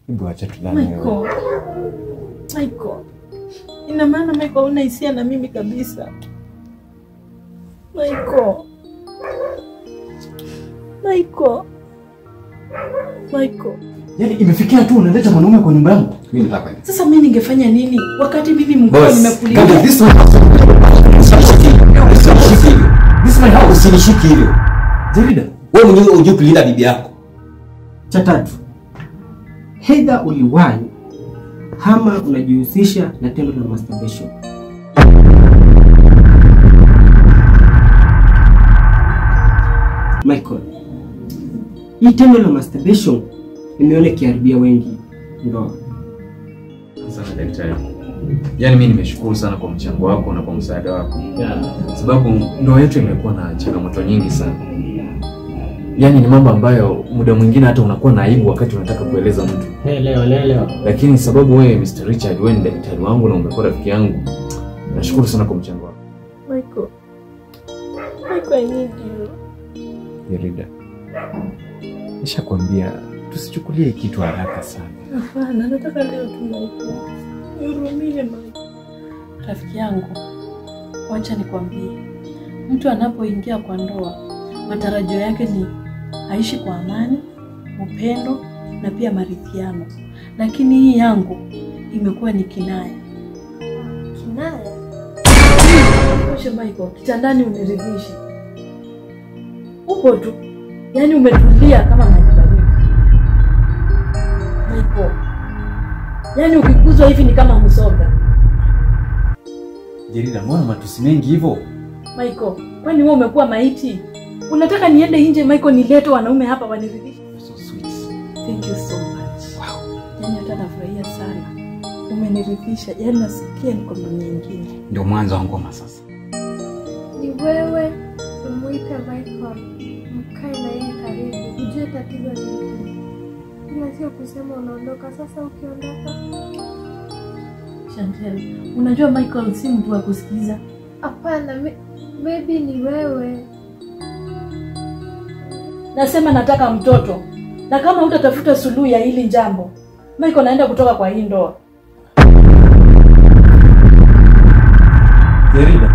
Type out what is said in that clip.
Hebu acha tulale wewe. Michael. Michael. Ina maana Michael una hisia na mimi kabisa. Michael. Michael. Michael. Yaani imefikia tu unaleta mwanaume kwa nyumba yangu. Mimi nataka kwenda. Sasa mimi ningefanya nini wakati mimi mkuu Boss, nimekulia? Gaga, this is my house. Usinishike hivyo. Usinishike hivyo. This is my house. Usinishike hivyo. Jarida, Wewe mwenyewe unajua kulinda bibi yako. Cha tatu, hedha uliwahi ama unajihusisha na tendo la masturbation. Michael, hii tendo la masturbation nimeona ikiharibia wengi ndoa. sana daktari. Yaani mimi nimeshukuru sana kwa mchango wako na kwa msaada wako, sababu ndoa yetu imekuwa na changamoto nyingi sana. Yaani ni mambo ambayo muda mwingine hata unakuwa na aibu wakati unataka kueleza mtu, Leo leo lakini sababu wewe Mr. Richard, wewe ni daktari wangu na umekuwa rafiki yangu, nashukuru sana kwa mchango wako. Michael. Michael, I need you. Jarida. Nishakwambia tusichukulie kitu haraka sana. Hapana, nataka leo tu Michael. Nihurumie Michael. Rafiki yangu, wacha nikwambie, mtu anapoingia kwa ndoa, matarajio yake ni aishi kwa amani, upendo na pia maridhiano, lakini hii yangu imekuwa ni kinaya. Kinaya. Oshe Michael, kitandani uniridhishi. Upo tu. Yaani umetulia kama maji baridi. Michael. Yaani ukikuzwa hivi ni kama msoga. Jarida, mbona matusi mengi hivyo? Michael, kwani wewe umekuwa maiti? Unataka niende nje Michael nilete wanaume hapa waniridhishe? So sweet. Thank you so much. Wow. Yaani hata nafurahia sana. Umeniridhisha. Yaani nasikia niko na nyingine. Ndio mwanzo wa ngoma sasa. Ni wewe umwite Michael, mkae na yeye karibu, ujue tatizo ni nini, ila sio kusema unaondoka. Sasa ukiondoka, Chantel, unajua Michael si mtu wa kusikiza. hapana, may- maybe ni wewe. Nasema nataka mtoto, na kama hutatafuta suluhu ya hili jambo, Michael naenda kutoka kwa hii ndoa. Jarida,